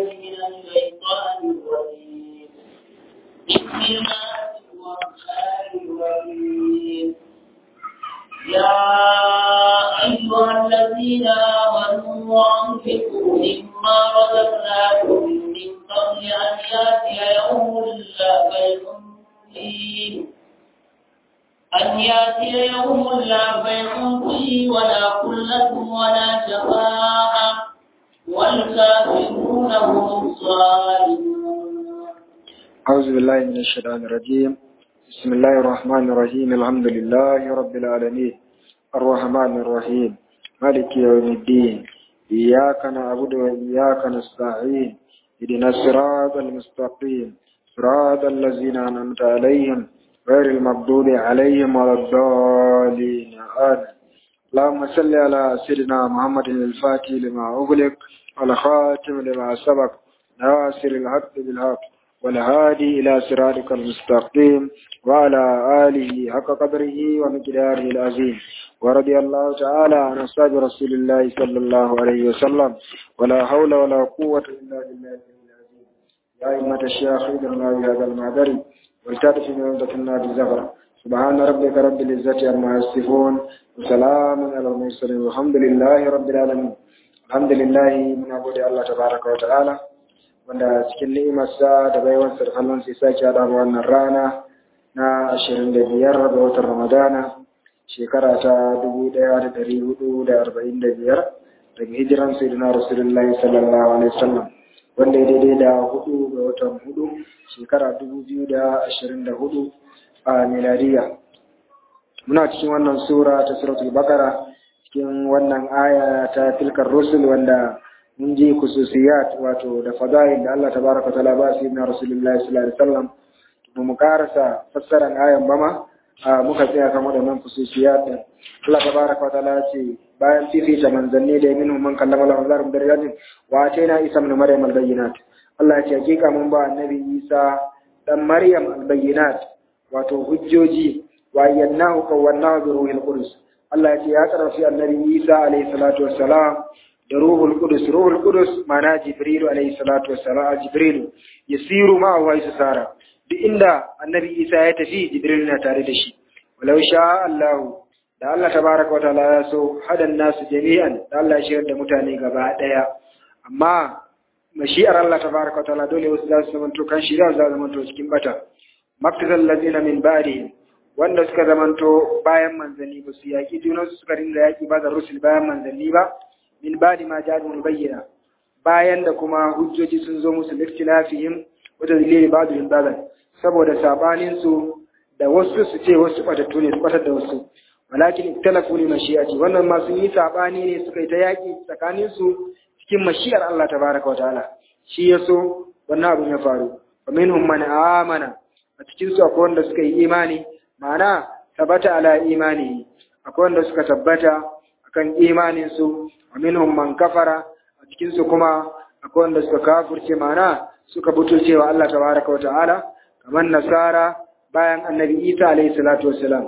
من الشيطان الرجيم بسم الله الرحمن الرحيم يا أيها الذين آمنوا أنفقوا مما رزقناكم من قبل أن يأتي يوم لا بيع فيه أن يأتي يوم لا بيع فيه ولا خلة ولا شفاعة والكافرون هم الظالمون أعوذ بالله من الشيطان الرجيم بسم الله الرحمن الرحيم الحمد لله رب العالمين الرحمن الرحيم مالك يوم الدين إياك نعبد وإياك نستعين اهدنا الصراط المستقيم صراط الذين أنعمت عليهم غير المغضوب عليهم ولا الضالين آمين اللهم صل على سيدنا محمد الفاتح لما أغلق والخاتم لما سبق ناصر الحق بالحق والهادي إلى صراطك المستقيم وعلى آله حق قدره ومقداره العظيم ورضي الله تعالى عن أصحاب رسول الله صلى الله عليه وسلم ولا حول ولا قوة إلا بالله العظيم يا أئمة الشيخ إذن بهذا المعذري والتاتي من عمدة النار الزهرة سبحان ربك رب العزة عما يصفون وسلام على المرسلين والحمد لله رب العالمين الحمد لله من أبود الله تبارك وتعالى wanda cikin ni'imarsa da baiwarsa da kallon sai sake haɗa wannan rana na ashirin da biyar ga watan ramadana shekara ta dubu ɗaya da ɗari hudu da arba'in da biyar daga hijiran sayyidina rasulullahi sallallahu alaihi wasallam wanda ya daidai da hudu ga watan hudu shekara dubu biyu da ashirin da hudu a miladiya muna cikin wannan sura ta suratul bakara cikin wannan aya ta tilkar rusul wanda mun ji kususiyat wato da fadail da Allah tabaraka wa ta'ala ba su na rasulullahi sallallahu alaihi wasallam to mu karasa fassaran ayan bama muka tsaya kan waɗannan kususiyat din Allah tabaraka wa ta'ala ce bayan fifita manzanni da minhum man kallama Allah zalim darajatin wa atayna isa ibn maryam al-bayyinat Allah ya ce hakika mun ba annabi Isa dan Maryam al-bayyinat wato hujjoji wa yannahu kawwannahu bi ruhil qudus Allah ya ce ya karfi annabi Isa alayhi salatu wassalam da ruhul qudus ruhul qudus mana jibril alayhi salatu wassalam jibril yasiru ma wa sara duk inda annabi Isa ya tafi jibril na tare da shi walau sha Allah da Allah tabaraka wataala ya so hadan nasu jami'an da Allah ya shirar da mutane gaba daya amma mashi'ar Allah tabaraka wataala dole wasu za su zamanto kan shirya za su zamanto cikin bata maktazal ladina min ba'dihim wanda suka zamanto bayan manzanni ba su yaƙi junansu suka ringa yaƙi ba da rusul bayan manzanni ba min ba'di ma ja'alul bayyana bayan da kuma hujjoji sun zo musu liktilafihim wa tadlili ba'dihim ba'dan saboda sabanin su da wasu su ce wasu batattu ne su batar da wasu walakin iktalafu li mashi'ati wannan ma sun yi sabani ne suka yi ta yaƙi tsakanin su cikin mashi'ar Allah tabaraka wa ta'ala shi yaso wannan abun ya faru wa minhum man amana a cikin su akwai wanda suka yi imani ma'ana tabbata ala imani akwai wanda suka tabbata akan imanin su wa minhum man kafara a cikin su kuma akwai wanda suka kafirce ma'ana suka butulce wa Allah tabaraka wa ta'ala kamar nasara bayan annabi Isa alayhi salatu wassalam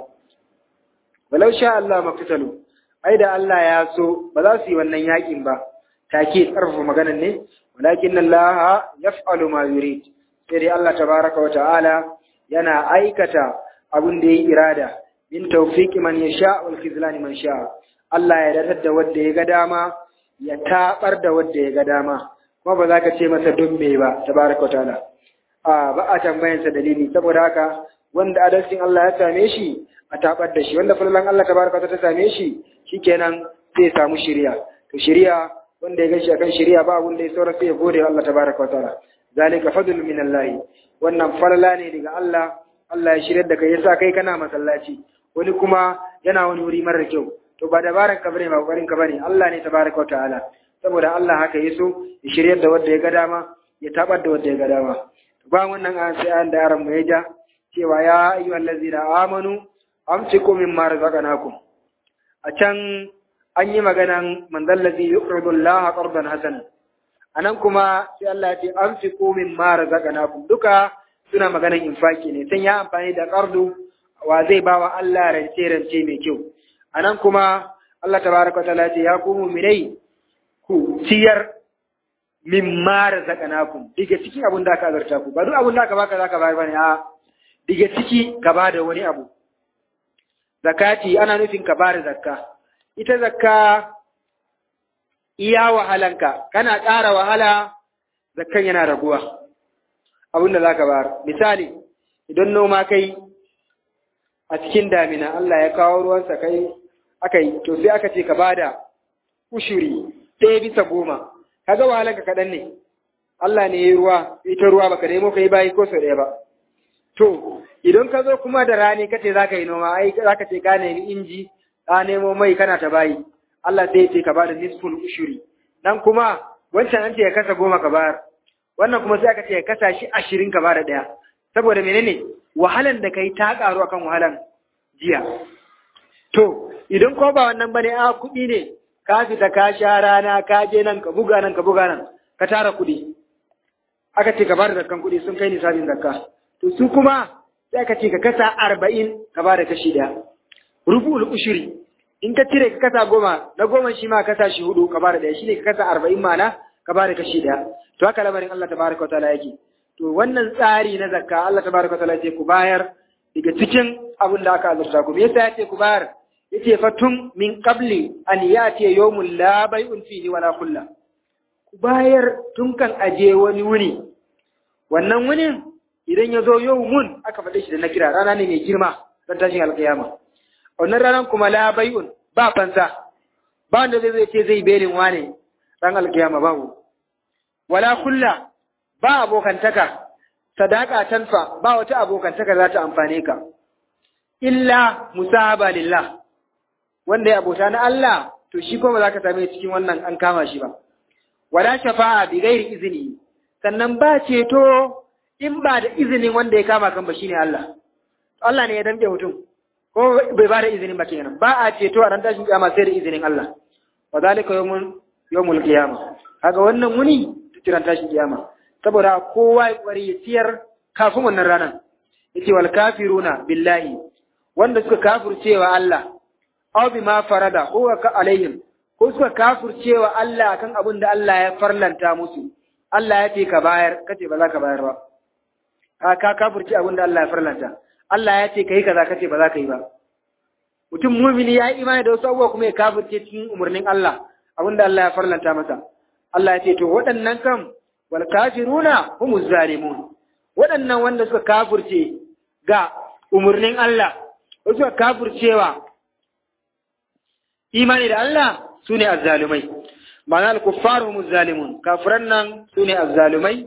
walau sha Allah mafitalu ai da Allah ya so ba za su yi wannan yakin ba take karfafa maganar ne walakin Allah yaf'alu ma yurid sai dai Allah tabaraka wa ta'ala yana aikata abin da ya yi irada min tawfiqi man yasha wal khizlani man sha Allah ya datar da wanda ya ga dama ya tabar da wanda ya ga dama kuma ba za ka ce masa don me ba tabaraka taala a ba a tambayan sa dalili saboda haka wanda adalcin Allah ya same shi a tabar da shi wanda falalan Allah tabaraka ta same shi shikenan sai ya samu shiriya to shiriya wanda ya gashi akan shiriya ba abun da ya saura sai ya gode wa Allah tabaraka taala zalika fadlun min Allah wannan falala ne daga Allah Allah ya shirya da kai yasa kai kana masallaci wani kuma yana wani wuri marar kyau to ba dabaran ka bane ba kokarin ka bane Allah ne tabaraka wa ta'ala saboda Allah haka yaso ya shirya da wanda ya ga dama ya tabar da wanda ya ga dama ba wannan an sai an da yaran mu ya ja cewa ya ayyuhal ladzina amanu amsiku mimma razaqnakum a can an yi maganan man dallazi yuqridu Allah qardan hasana anan kuma sai Allah ya ce amsiku mimma razaqnakum duka suna maganan infaki ne sun ya amfani da ƙardu wa zai ba wa Allah rance-rance mai kyau a nan kuma Allah tabaraka wa ta'ala ce ya ku mu'minai ku ciyar mimma razaqnakum daga cikin abin da aka azarta ku ba duk abin da aka baka zaka bayar bane a daga ciki ka bada wani abu zakati ana nufin ka bada zakka ita zakka iya wahalanka kana ƙara wahala zakkan yana raguwa abin da zaka bayar misali idan noma kai a cikin damina Allah ya kawo ruwansa kai aka yi to sai aka ce ka bada ushuri ɗaya bisa goma kaga wahalanka kaɗan ne Allah ne ya yi ruwa ita ruwa baka nemo ka yi bayi ko sau ɗaya ba to idan ka zo kuma da rani kace za ka yi noma ai za ka ce ka nemi inji ka nemo mai kana ta bayi Allah sai ya ce ka bada nisful ushuri nan kuma wancan an ce ya kasa goma ka bayar wannan kuma sai aka ce ya kasa shi ashirin ka bada ɗaya saboda menene wahalan da kai ta ƙaru akan wahalan jiya to idan ko ba wannan bane a kuɗi ne ka fita ka sha rana ka je nan ka buga nan ka buga nan ka tara kuɗi aka ce ka bada zakkan kuɗi sun kai nisabin zakka to su kuma sai aka ce ka kasa arba'in ka bada kashi ɗaya rubu'ul ushuri in ka cire ka kasa goma na goma shi ma kasa shi hudu ka bada ɗaya shine ka kasa arba'in mana ka bada kashi ɗaya to haka lamarin Allah tabaraka wa ta'ala yake to wannan tsari na zakka Allah tabaraka wa ta'ala ce ku bayar daga cikin abin da aka azurta ku me yasa ya ce ku bayar yace fatun min qabli an yati yawmul la bai'un fihi wala kulla ku bayar tun kan aje wani wuni wannan wunin idan ya zo yawmun aka faɗe shi da na kira rana ne mai girma don tashin alƙiyama wannan ranar kuma la bai'un ba fansa ba wanda zai zai ce zai belin wane ran alƙiyama babu wala kulla ba abokantaka sadaka tanfa ba wata abokantaka za ta amfane ka illa musahaba lillah wanda ya abota na Allah to shi kuma za ka same cikin wannan an kama shi ba wala shafa'a bi ghairi izini sannan ba ceto in ba da izinin wanda ya kama kan ba shine Allah Allah ne ya dambe mutum ko bai ba da izinin ba kenan ba a ceto a ran tashin kiyama sai da izinin Allah wa zalika yawmul yawmul qiyama kaga wannan muni tiran tashin kiyama saboda kowa ya kwari ya ciyar kafin wannan ranar yace wal kafiruna billahi wanda suka kafircewa Allah aw bima farada ko ka alaihim ko suka kafircewa Allah akan abin da Allah ya farlanta musu Allah ya ce ka bayar kace ba za ka bayar ba ka ka kafirce abin da Allah ya farlanta Allah ya ce kai kaza kace ba za ka yi ba mutum mumini ya yi imani da wasu abubuwa kuma ya kafirce cikin umarnin Allah abin da Allah ya farlanta masa Allah ya ce to waɗannan kam wal kafiruna humuz zalimun waɗannan wanda suka kafirce ga umarnin Allah suka kafircewa imani da Allah su ne azzalumai ma'ana al-kuffar humuz zalimun kafiran nan su ne azzalumai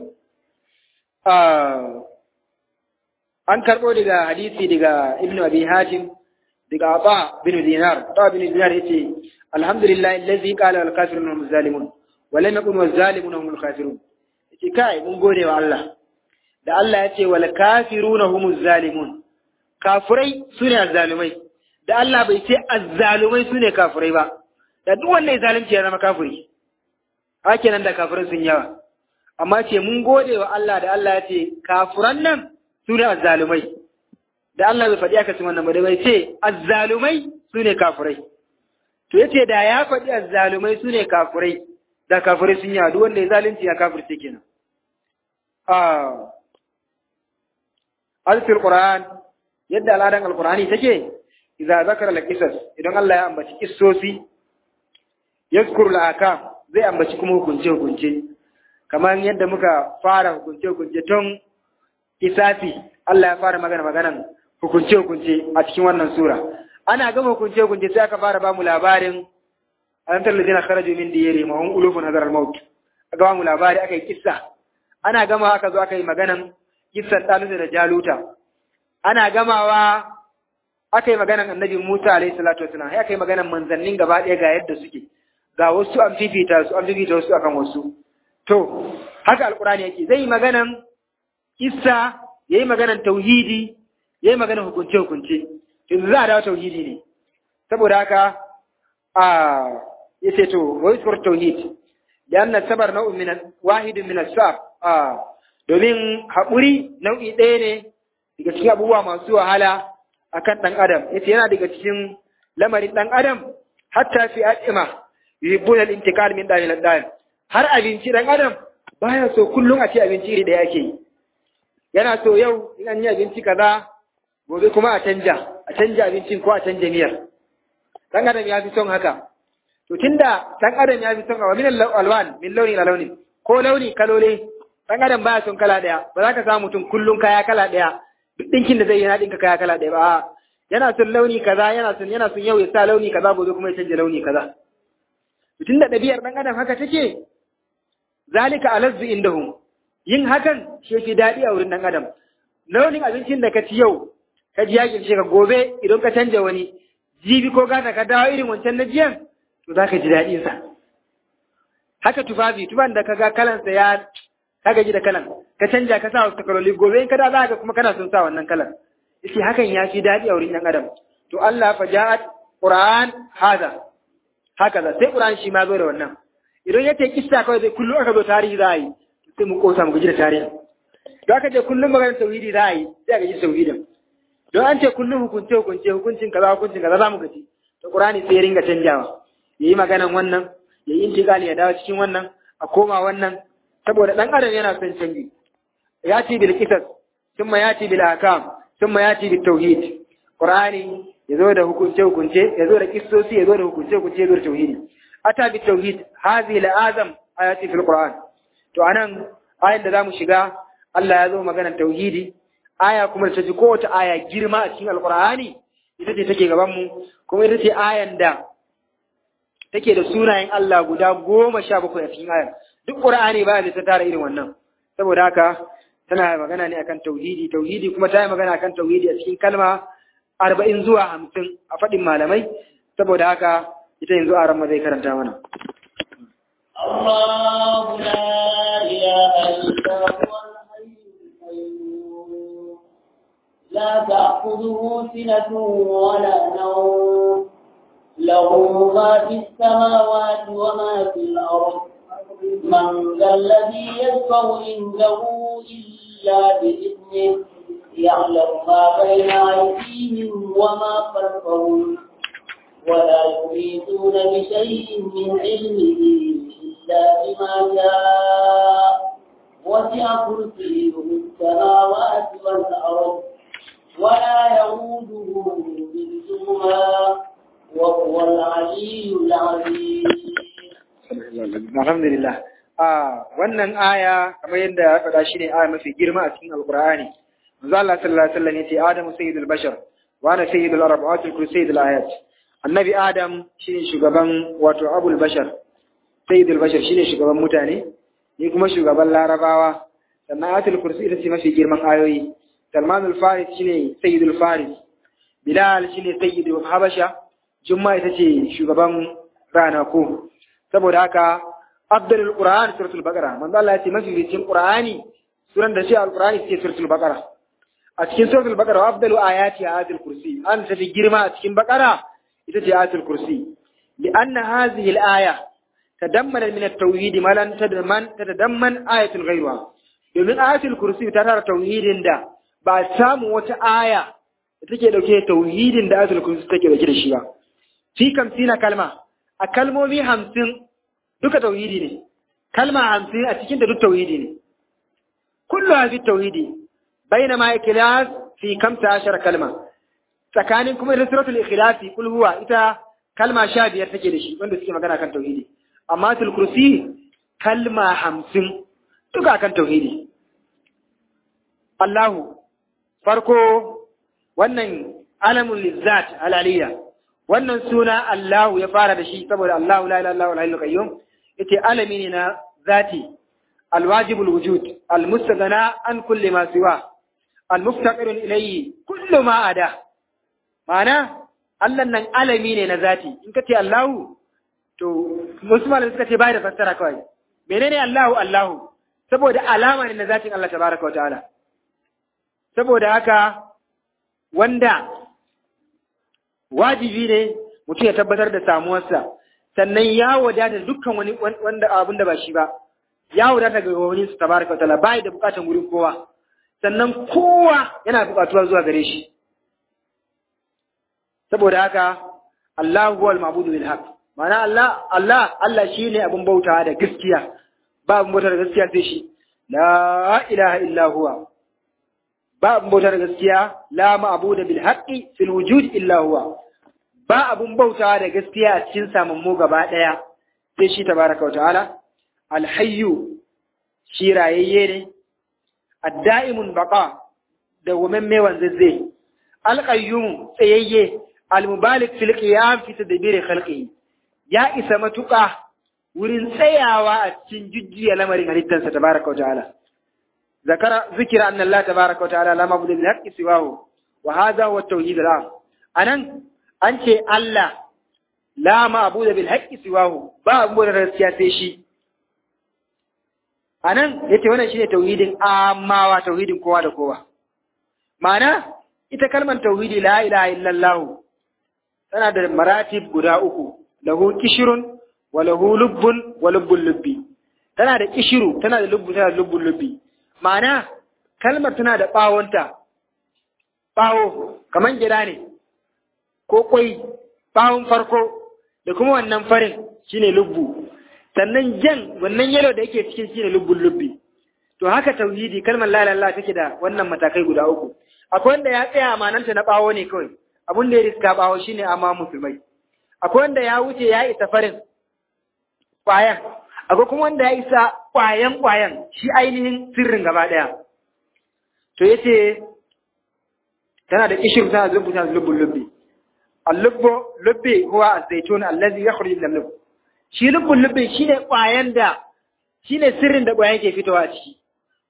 an karɓo daga hadisi daga ibnu abi hatim daga aba bin dinar aba bin dinar yace alhamdulillah allazi qala al kafirun hum zalimun wa lam yakun wal zalimun hum al kafirun yace kai mun gode wa Allah da Allah yace wal kafiruna hum zalimun kafirai sune azzalumai da Allah bai ce azzalumai sune kafirai ba da duk wanda ya zalunci ya zama kafiri hake nan da kafirai sun yawa amma ce mun gode wa Allah da Allah ya ce kafiran nan su ne azzalumai da Allah bai faɗi aka cin wannan ba da bai ce azzalumai su ne kafirai to yace da ya faɗi azzalumai su ne kafirai da kafirai sun yawa duk wanda ya zalunci ya kafirce kenan ah alfil qur'an yadda al'adan alqur'ani take idza zakara al-qisas idan Allah ya ambaci kissosi yazkuru al-akam zai ambaci kuma hukunce hukunce kamar yadda muka fara hukunce hukunce tun isafi Allah ya fara magana maganan hukunce hukunce a cikin wannan sura ana gama hukunce hukunce sai aka fara ba mu labarin alantar ladina kharaju min diyari ma hum ulufun hadar al-maut aka ba mu labari aka yi kissa ana gama aka zo aka yi maganan kissan Talut da Jaluta ana gamawa aka yi maganan annabi Musa alaihi salatu wasallam sai aka yi maganan manzannin gaba ɗaya ga yadda suke ga wasu an fifita su an fifita wasu akan wasu to haka alqur'ani yake zai yi maganan kissa yayi maganan tauhidi yayi maganan hukunce hukunce yanzu za a dawo tauhidi ne saboda haka a yace to wa yuskur tauhid lianna sabar nau'un min wahidun min as-sab a domin haƙuri nau'i ɗaya ne daga cikin abubuwa masu wahala akan ɗan adam yace yana daga cikin lamarin ɗan adam hatta fi al'ima yuhibbuna al-intiqal min dalil al har abinci ɗan adam baya so kullum a ci abinci iri ɗaya ake yi yana so yau in an yi abinci kaza gobe kuma a canja a canja abincin ko a canja miyar dan adam ya fi son haka to tunda dan adam ya fi son wa min alwan min launi ila launi ko launi kalole dan adam baya son kala daya ba za ka samu mutum kullum kaya kala daya duk dinkin da zai yi na dinka kaya kala daya ba yana son launi kaza yana son yana son yau ya sa launi kaza gobe kuma ya canja launi kaza tunda ɗabi'ar dan adam haka take zalika alazzu indahum yin hakan shi fi daɗi a wurin dan adam launin abincin da ka ci yau ka ji yakin shi ka gobe idan ka canja wani jibi ko gata ka dawo irin wancan na jiyan to za ka ji daɗin sa haka tufafi tufan da kaga kalansa ya ka gaji da kalan ka canja ka sa wasu kaloli gobe in ka da za ka kuma kana son sa wannan kalan yace hakan ya fi daɗi a wurin ɗan adam to Allah fa ja'at Qur'an hada haka da sai Qur'an shi ma zo da wannan idan yace kissa kawai sai kullum aka zo tarihi za a yi sai mu kosa mu gaji da tarihi don aka je kullum maganar tauhidi za a yi sai a gaji da tauhidin don an ce kullum hukunce hukunce hukuncin kaza hukuncin kaza za mu gaji to Qur'ani sai ya ringa canjawa yayi maganan wannan yayi intiqali ya dawo cikin wannan a koma wannan saboda dan adam yana son canji ya ci bil qisas thumma yati bil ahkam thumma yati bit tauhid qur'ani yazo da hukunce hukunce yazo da kissosi yazo da hukunce hukunce yazo da tauhidi ata bit tauhid hadhihi al azam ayati fil qur'an to anan ayan da zamu shiga Allah ya zo maganar tauhidi aya kuma da ta ji kowace aya girma a cikin alqur'ani ita ce take gaban mu kuma ita ce ayan da take da sunayen Allah guda goma sha bakwai a cikin ayar duk ƙur'ani ba da ta tara irin wannan saboda haka tana magana ne akan tauhidi tauhidi kuma ta yi magana akan tauhidi a cikin kalma arba'in zuwa hamsin a faɗin malamai saboda haka ita yanzu a ran zai karanta mana الله لا إله إلا هو الحي القيوم لا تأخذه سنة ولا نوم له ما في السماوات وما في الأرض من ذا الذي يشفع عنده إلا بإذنه يعلم ما بين أيديهم وما خلفهم ولا يحيطون بشيء من علمه إلا بما شاء وسع كرسيه السماوات والأرض ولا يؤوده حفظهما وهو العلي العظيم alhamdulillah a wannan aya kamar yadda ya faɗa shi ne aya mafi girma a cikin alqur'ani manzo Allah sallallahu alaihi wasallam yace adamu sayyidul bashar wa ana sayyidul arab wa atul sayyidul ayat annabi adam shine shugaban wato abul bashar sayyidul bashar shine shugaban mutane ni kuma shugaban larabawa sannan atul kursi ita ce mafi girman ayoyi salmanul faris shine sayyidul faris bilal shine sayyidul habasha jumma ita ce shugaban ranaku saboda haka abdul qur'an suratul baqara manzo Allah ya ce mafi cikin qur'ani suran da shi alqur'ani ce suratul baqara a cikin suratul baqara afdalu ayati ayatul kursi an tafi girma a cikin baqara ita ce ayatul kursi lianna hadhihi al-aya tadammana min at-tauhid ma lan tadamman tadamman ayatul ghayra domin ayatul kursi ta tara tauhidin da ba samu wata aya da take dauke da tauhidin da ayatul kursi take dauke da shi ba fi kamsina kalma a kalmomi hamsin duka tauhidi ne kalma hamsin a cikin da duk tauhidi ne kullu fi tauhidi baina ma ikhlas fi kamsa ashar kalma tsakanin kuma da suratul ikhlas kul huwa ita kalma sha biyar take da shi wanda suke magana kan tauhidi amma tul kursi kalma hamsin duka kan tauhidi Allahu farko wannan alamun lizzat alaliya wannan suna Allahu ya fara da shi saboda Allahu la ilaha illallah al qayyum yace alami ne na zati alwajib alwujud almustaghna an kulli ma siwa almuftaqir ilayhi kullu ma ada ma'ana Allah nan alami ne na zati in kace Allahu to musulman suka ce bai da fassara kawai menene Allahu Allahu saboda alama ne na zatin Allah tabaraka wa ta'ala saboda haka wanda wajibi ne mutum ya tabbatar da samuwarsa sannan ya wadata dukkan wani wanda abin da ba shi ba ya wadata ga wani su tabaraka wa ta'ala bai da bukatan wurin kowa sannan kowa yana bukatuwa zuwa gare shi saboda haka Allah huwa al-ma'budu bil haqq ma'ana Allah Allah Allah shine abin bautawa da gaskiya ba abin bauta da gaskiya sai shi la ilaha illa huwa ba abin bauta da gaskiya la ma'budu bil haqqi fil wujud illa huwa ba abin bautawa da gaskiya a cikin samammu gaba daya sai shi tabaraka wa ta'ala al hayyu shi rayayye ne ad-da'imun baqa da women mai wanzazze al qayyum tsayayye al mubalik fil qiyam fi tadbir khalqihi ya isa matuƙa wurin tsayawa a cikin jujjuya lamarin halittarsa tabaraka wa ta'ala zakara zikira anna Allah tabaraka wa ta'ala la mabudu bil haqqi siwahu wa hadha huwa at-tauhid al-am anan an ce Allah la mabudu bil haqqi siwahu ba abu da gaskiya sai shi anan yace wannan shine tauhidin amawa tauhidin kowa da kowa ma'ana ita kalmar tauhidi la ilaha illallah tana da maratib guda uku lahu kishirun wa lahu lubbun wa lubbun lubbi tana da kishiru tana da lubbu tana da lubbun lubbi ma'ana kalmar tana da bawonta bawo kaman gida ne ko kwai bawon farko da kuma wannan farin shine lubbu sannan jan wannan yalo da yake cikin shine lubbun lubbi to haka tauhidi kalmar la ilaha take da wannan matakai guda uku akwai wanda ya tsaya amananta na bawo ne kawai abun da ya riska bawo shine amma musulmai akwai wanda ya wuce ya isa farin ƙwayan, akwai kuma wanda ya isa ƙwayan ƙwayan shi ainihin sirrin gaba ɗaya. To ya ce, tana da ƙishir tana da lubbu tana da lubbun lubbi. Allubbo lubbi huwa a zaitun allazi ya kuri da lubbu. Shi lubbun lubbi shi ne ƙwayan da, shi ne sirrin da ƙwayan ke fitowa a ciki.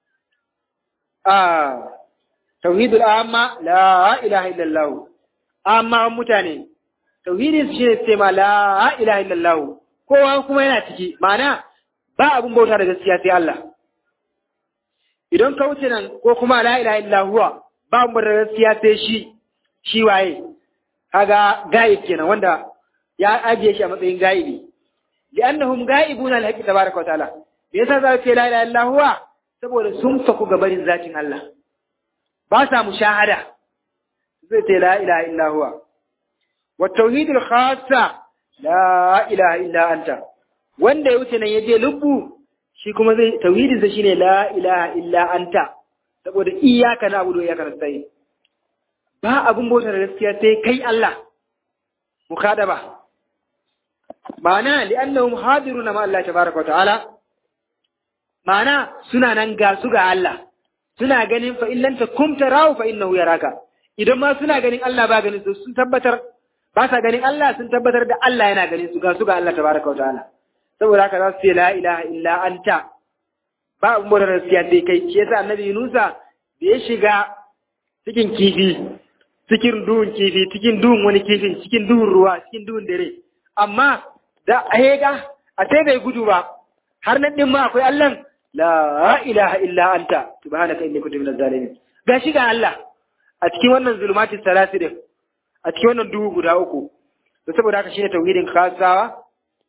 Ah, tauhidul amma la ilaha illallah. Amma mutane, tauhidin su shine sai ma la ilaha illallah kowa kuma yana ciki ma'ana ba abun bauta da gaskiya sai Allah idan ka wuce nan ko kuma la ilaha illallah ba abun bauta da gaskiya sai shi shi waye kaga gaib kenan wanda ya ajiye shi a matsayin gaibi li'annahum gaibuna al-haqqi tabaraka wa ta'ala me yasa za ce la ilaha illallah saboda sun faku gabarin zatin Allah ba sa mushahada zai ce la ilaha illallah والتوحيد الخاصة لا إله إلا أنت wanda ya wuce nan ya je lubbu shi kuma zai tauhidinsa shine la ilaha illa anta saboda iyyaka na'budu wa iyyaka nasta'in ba abun bauta da gaskiya sai kai Allah mukadaba ma'ana li'annahum hadiruna ma Allah tabaraka wa ta'ala ma'ana suna nan ga su ga Allah suna ganin fa illan takum tarahu fa innahu yaraka idan ma suna ganin Allah ba ganin su sun tabbatar ba sa ganin Allah sun tabbatar da Allah yana ganin su ga su ga Allah tabaraka wa ta'ala saboda haka za su ce la ilaha illa anta ba abun bautar gaskiya sai kai shi yasa annabi Yunusa da ya shiga cikin kifi cikin duhun kifi cikin duhun wani kifin cikin duhun ruwa cikin duhun dare amma da ahega a sai bai gudu ba har nan din ma akwai Allah la ilaha illa anta subhanaka inni kuntu minaz zalimin gashi ga Allah a cikin wannan zulumati salasi din a cikin wannan duhu guda uku da saboda haka shine tauhidin khasawa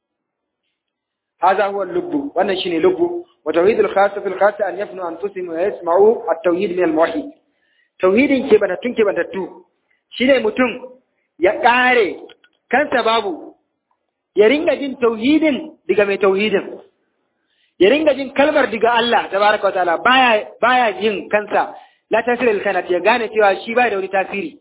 هذا هو اللب وانا شيني لب وتوحيد الخاصة في الخاصة أن يفنوا أنفسهم ويسمعوا التوحيد من الموحد توحيد كيبنا تن كيبنا تتو شيني متن يقاري كان سبابو يرنجا جين توحيد دقا مي توحيد يرنجا جين كلمر دقا الله تبارك وتعالى بايا بايا جين كنسا لا تسير الكانت يغاني تيوا شي بايا دوني تاثيري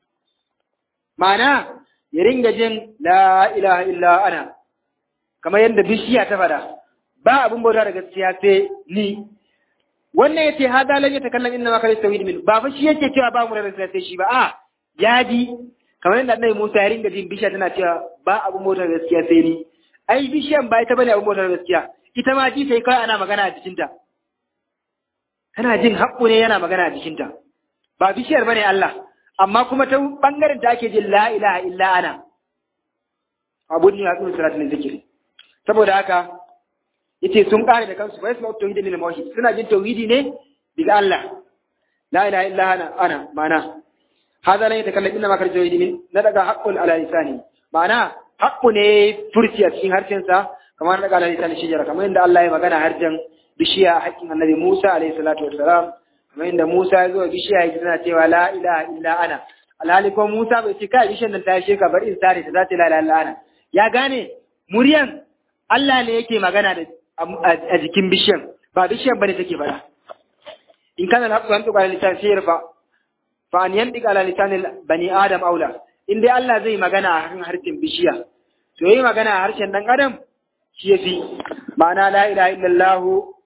معنى يرنجا جين لا إله إلا أنا kamar yadda bishiya ta fada ba abin bauta da gaskiya sai ni wannan yace hada lan yatakallam inna ma kana tawhid min ba fa shi yake cewa ba mu da gaskiya sai shi ba a ya ji kamar yadda annabi Musa ya ringa jin bishiya tana cewa ba abin bauta da gaskiya sai ni ai bishiyan ba ita bane abin bauta da gaskiya ita ma ji sai kai ana magana a jikinta tana jin haƙƙo ne yana magana a jikinta ba bishiyar bane Allah amma kuma ta bangaren ta ake jin la ilaha illa ana abun ne a tsumin salatin zikiri saboda haka yace sun kare da kansu bai su tauhidi min mawhid suna jin tauhidi ne daga Allah la ilaha illa ana ana mana hada la yatakallam inna ma kar tauhidi min na daga haqqul ala lisani mana haqqu ne furci a cikin harshen sa kamar daga ala lisani shijara kamar inda Allah ya magana harshen bishiya haƙƙin annabi Musa alaihi salatu wassalam kamar inda Musa ya zo bishiya ya tana cewa la ilaha illa ana alhali ko Musa bai ce kai bishiyan nan ta yashe ka bari in sare ta za ta la ilaha illa ana ya gane muryan Allah ne yake magana da a jikin bishiyan ba bishiyan bane take faɗa in kana al-haqqu yantiqu ala lisan sayr fa fa an yantiqu ala lisan bani adam aula in dai Allah zai magana a harshen harshen bishiya to yi magana a harshen dan adam shi yafi ma'ana la ilaha illallah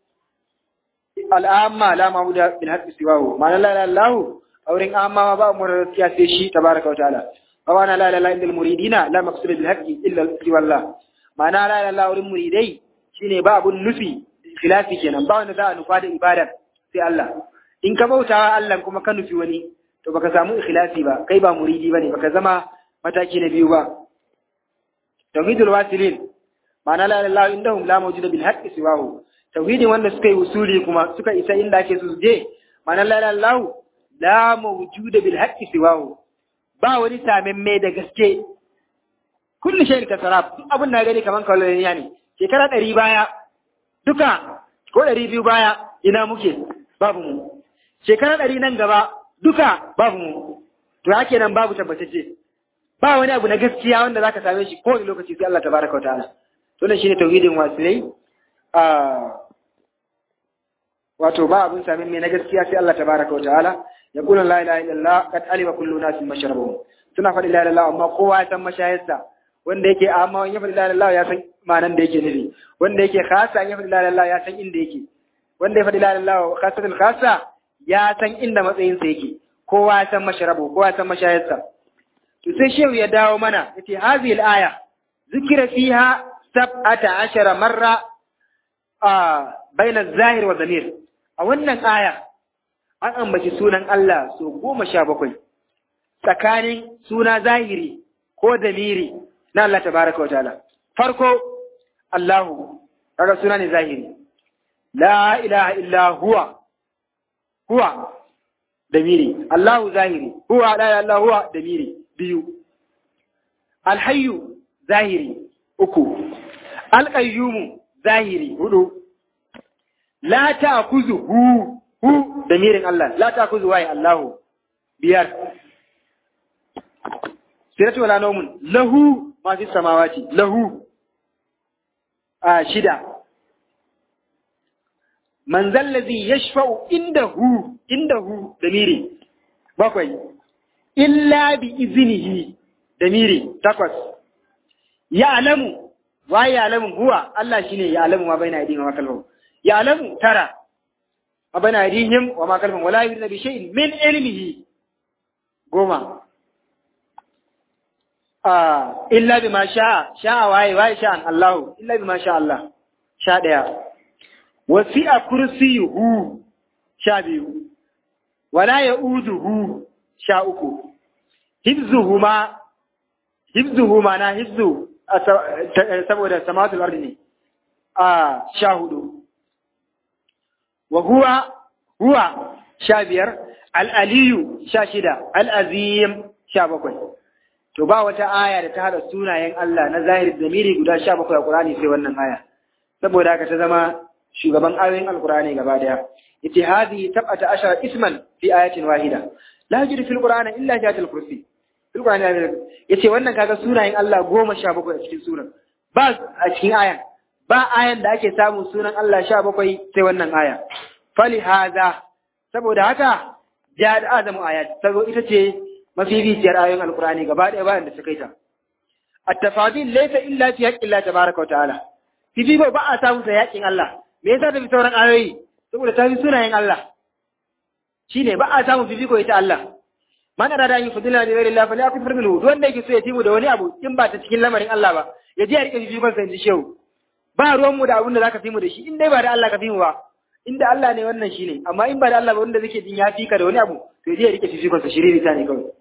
al'amma la ma'budu bil haqqi siwahu ma'ana la ilaha illallah aurin amma ba mu da gaskiya sai shi tabaraka wa ta'ala wa la ilaha illa muridina la maqsud bil haqqi illa siwallah ma'ana la ilaha illallah aurin muridai shine ba abun nufi khilafi kenan ba wanda za a nufa da ibada sai Allah in ka bautawa Allah kuma ka nufi wani to baka samu ikhlasi ba kai ba muridi bane baka zama mataki na biyu ba tauhidul wasilin ma'ana la ilaha illallah indahum la mawjuda bil haqqi siwahu tauhidin wanda suka yi usuli kuma suka isa inda ake su je ma'ana la ilaha illallah la mawjuda bil haqqi siwahu ba wani samin da gaske kullu shay'in kasarab duk abin da gani kaman kallon ne shekara ɗari baya duka ko ɗari biyu baya ina muke babu mu shekara ɗari nan gaba duka babu mu to ya kenan babu tabbatacce ba wani abu na gaskiya wanda zaka same shi kowane lokaci sai Allah tabaraka wa ta'ala to nan shine tauhidin wasilai a wato ba abun samin me na gaskiya sai Allah tabaraka wa ta'ala ya kula la ilaha illallah kad alima kullu nasin mashrabuhum suna faɗi la ilaha illallah amma kowa ya san mashayarsa wanda yake amma wani ya faɗi la ilaha ya san ma'anan da yake nufi wanda yake khasa ya faɗi la ilaha ya san inda yake wanda ya faɗi la ilaha khasatul khasa ya san inda matsayinsa yake kowa ya san mashrabu kowa ya san mashayarsa to sai shehu ya dawo mana yace hadhihi al-aya zikira fiha sab'ata ashara marra a baina zahir wa zamir a wannan aya an ambaci sunan Allah so goma sha bakwai tsakanin suna zahiri ko damiri na Allah tabaraka wa ta'ala farko Allahu kaga suna ne zahiri la ilaha illa huwa huwa damiri Allahu zahiri huwa la ilaha illa huwa damiri biyu alhayyu zahiri uku alqayyumu zahiri hudu la ta'khudhu hu hu damirin Allah la ta'khudhu wa Allahu biyar siratu wala nawmun lahu ma fi samawati lahu a shida man zallazi yashfa'u indahu indahu damiri bakwai illa bi iznihi damiri takwas ya'lamu wa ya'lamu huwa Allah shine ya'lamu ma baina aydihim wa kalbahum ya'lamu tara ma baina aydihim wa ma kalbahum wala yudna bi shay'in min ilmihi goma ah illa bima sha'a sha'a waye waye sha'an Allah illa bima sha Allah sha daya wasi'a kursiyuhu sha biyu wala ya'uduhu sha uku hibzuhuma hibzuhuma na hibzu saboda samatul ardi ne a sha hudu wa huwa huwa sha biyar al'aliyu sha shida al'azim sha bakwai to ba wata aya da ta hada sunayen Allah na zahiri zamiri guda sha bakwai a Qur'ani sai wannan aya saboda haka ta zama shugaban ayoyin alkur'ani gaba daya yace hadhihi tab'ata ashara isman fi ayatin wahida la yajidu fil qur'ani illa jatul kursi fil qur'ani yace wannan kaga sunayen Allah goma sha bakwai a cikin suran ba a cikin ayan ba ayan da ake samun sunan Allah sha bakwai sai wannan aya fali hadha saboda haka ja da azamu ayat sabo ita ce mafificiyar ayoyin alkur'ani gaba daya bayan da suka yi ta at-tafadil laysa illa fi haqqi Allah tabaaraka wa ta'ala fifiko ba a samu sa yakin Allah me yasa ta fi sauran ayoyi saboda ta fi sunayen Allah shine ba a samu fifiko ita Allah man arada yin fadila da ghairi Allah fa la yakfur minhu duk wanda yake so ya timu da wani abu in ba ta cikin lamarin Allah ba ya je ya rike fifikon sa inji shehu ba ruwan mu da abin da zaka fi mu da shi in dai ba da Allah ka fi mu ba inda Allah ne wannan shine amma in ba da Allah ba wanda zake jin ya fi ka da wani abu to ya je ya rike fifikon sa shiriri ta ne kawai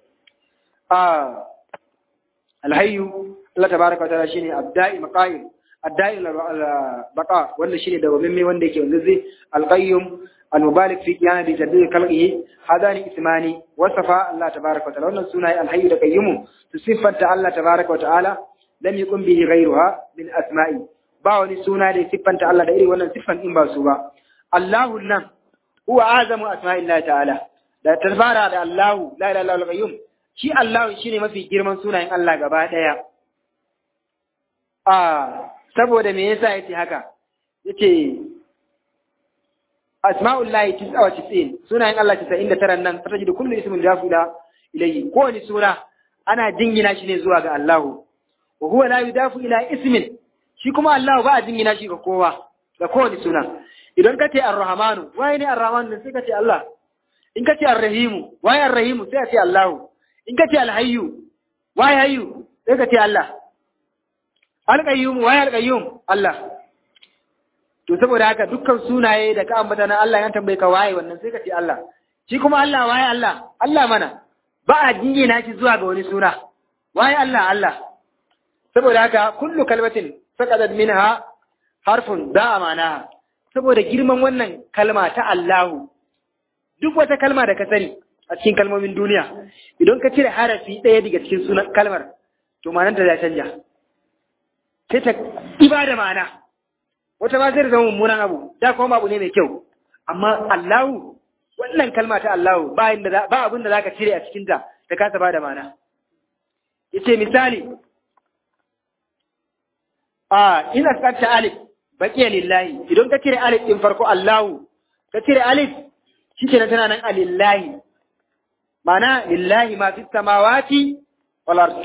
ah alhayyu Allah tabaraka wa ta'ala shine abda'i maqaim الدائم البقاء ولا شيء ده وممي ولا كي ونزي القيم المبالغ في قيام بجديد خلقه هذان اسمان وصفا الله تبارك وتعالى wannan sunaye alhayyu da qayyum su siffanta Allah tabaraka wa ta'ala lam yakun bihi ghayruha min asma'i ba wani suna da siffanta Allah da irin wannan siffan in ba su ba Allahu nan huwa azamu asma'illahi ta'ala da tarbara da Allahu la ilaha illa qayyum shi Allahu shine mafi girman sunayen Allah gaba daya ah saboda me yasa yace haka yace asma'ullahi tis'a wa tis'in sunayen Allah 99 nan fataji da kullu ismin jafu ila ilayhi kowane suna ana jingina shi ne zuwa ga Allahu wa huwa la yudafu ila ismin shi kuma Allahu ba a jingina shi ga kowa ga kowane suna idan ka ce ar-rahmanu waye ne ar-rahmanu sai ka ce Allah in ka ce ar-rahimu waye ar-rahimu sai ka ce Allahu in ka ce al-hayyu waye hayyu sai ka ce Allah al-qayyum waye al-qayyum Allah to saboda haka dukkan sunaye da ka ambata na Allah ya tambaye ka waye wannan sai ka ce Allah shi kuma Allah waye Allah Allah mana ba a jingina shi zuwa ga wani suna waye Allah Allah saboda haka kullu kalmatin saqadat minha harfun da amana saboda girman wannan kalma ta Allahu duk wata kalma da ka sani a cikin kalmomin duniya idan ka cire harafi ɗaya daga cikin sunan kalmar to ma'anarta ta canja sai ta ibada ma'ana wata ma zai zama mummunan abu da kuma abu ne mai kyau amma Allahu wannan kalma ta Allahu ba inda ba abin da zaka cire a cikin ta ta kasa bada ma'ana yace misali a ina tsarta alif baqiya lillahi idan ka cire alif din farko Allahu ka cire alif shikenan tana nan alillahi ma'ana lillahi ma fis samawati wal ard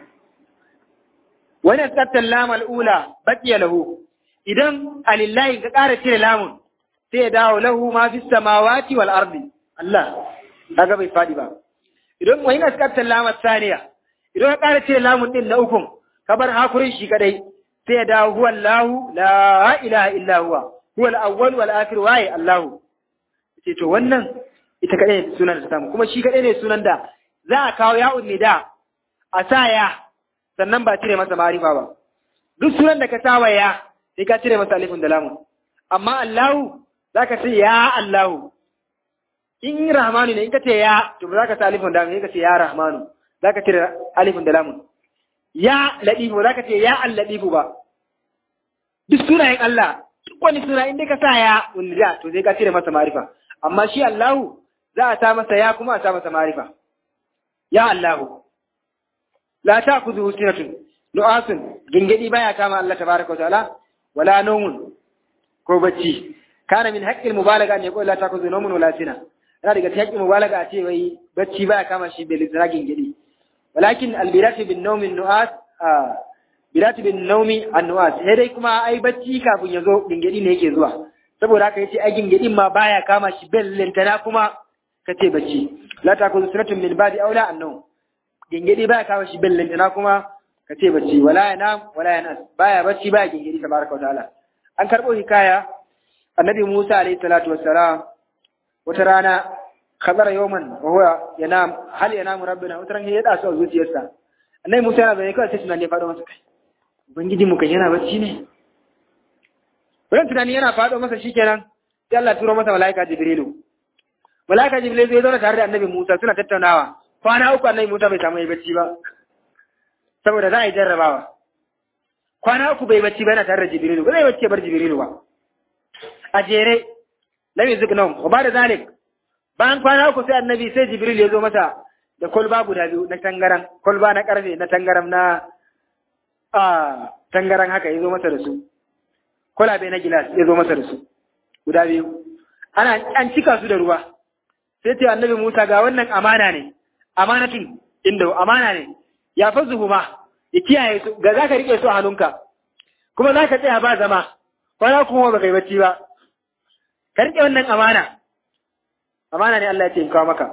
wa ina tsarta lam al ula baqiya lahu idan alillahi ka ƙara cire lamun sai ya dawo lahu ma fi samawati wal ardi Allah kaga bai fadi ba idan wani na tsakar lamar saniya idan ka ƙara cire lamun din na ukun ka bar hakurin shi kadai sai ya dawo huwa Allahu la ilaha illa huwa huwa al-awwal wal akhir wa Allahu ce to wannan ita kadai ne sunan da ta samu kuma shi kadai ne sunan da za a kawo ya'un nida a sa ya sannan ba cire masa marifa ba duk sunan da ka sawa ya sai ka cire masa alifin da lamun amma Allahu zaka ce ya Allahu in Rahmanu ne in ka ce ya to ba za ka sa alifin da lamun sai ka ce ya Rahmanu zaka cire alifin da lamun ya Ladifu ba za ka ce ya Al-Ladifu ba duk sunayen Allah duk wani suna in dai ka sa ya wanda to sai ka cire masa marifa amma shi Allahu za a sa masa ya kuma a sa masa marifa ya Allahu la ta'khudhuhu sinatun nu'asun gingedi baya kama Allah tabaraka wa ta'ala wala nomun ko bacci kana min haqqil mubalaga ne ko la ta kuzu nomun wala sina yana daga cikin haqqil mubalaga a ce wai bacci baya kama shi bai litsara gingidi walakin albirati bin nawmi nu'as birati bin nawmi an-nu'as sai dai kuma ai bacci kafin ya zo gingidi ne yake zuwa saboda haka yace ai gingidin ma baya kama shi bai lintana kuma kace bacci la ta kuzu sunatun min ba'di aula an-nawm gingidi baya kama shi bai lintana kuma ka ce bacci wala ya nam wala ya nas baya bacci baya gingiri tabaraka wa ta'ala an karbo hikaya annabi Musa alayhi salatu wassalam wata rana khadara yawman wa huwa yanam hal yanamu rabbuna wata ran ya da su a zuciyarsa annabi Musa yana zai kawai sai tunani ya faɗo masa kai ubangiji mu kan yana bacci ne wannan tunani yana faɗo masa shikenan sai Allah turo masa malaika Jibrilu malaika Jibrilu zai zo tare da annabi Musa suna tattaunawa kwana uku annabi Musa bai samu yi bacci ba saboda za a yi jarrabawa kwana uku bai bacci ba yana tare da jibrilu ba zai bacci bar jibrilu ba a jere lam yuzuk nawm wa ba da zalik bayan kwana uku sai annabi sai jibril ya zo masa da kolba guda biyu na tangaran kolba na karfe na tangaram na a tangaran haka ya zo masa da su kwalabe na gilas ya zo masa da su guda biyu ana an cika su da ruwa sai ce annabi Musa ga wannan amana ne amanatin inda amana ne ya fa zuhuma ya kiyaye su ga zaka rike su a hannunka kuma zaka tsaya ba zama kwana kuma ba kai bacci ba ka rike wannan amana amana ne Allah ya ce in kawo maka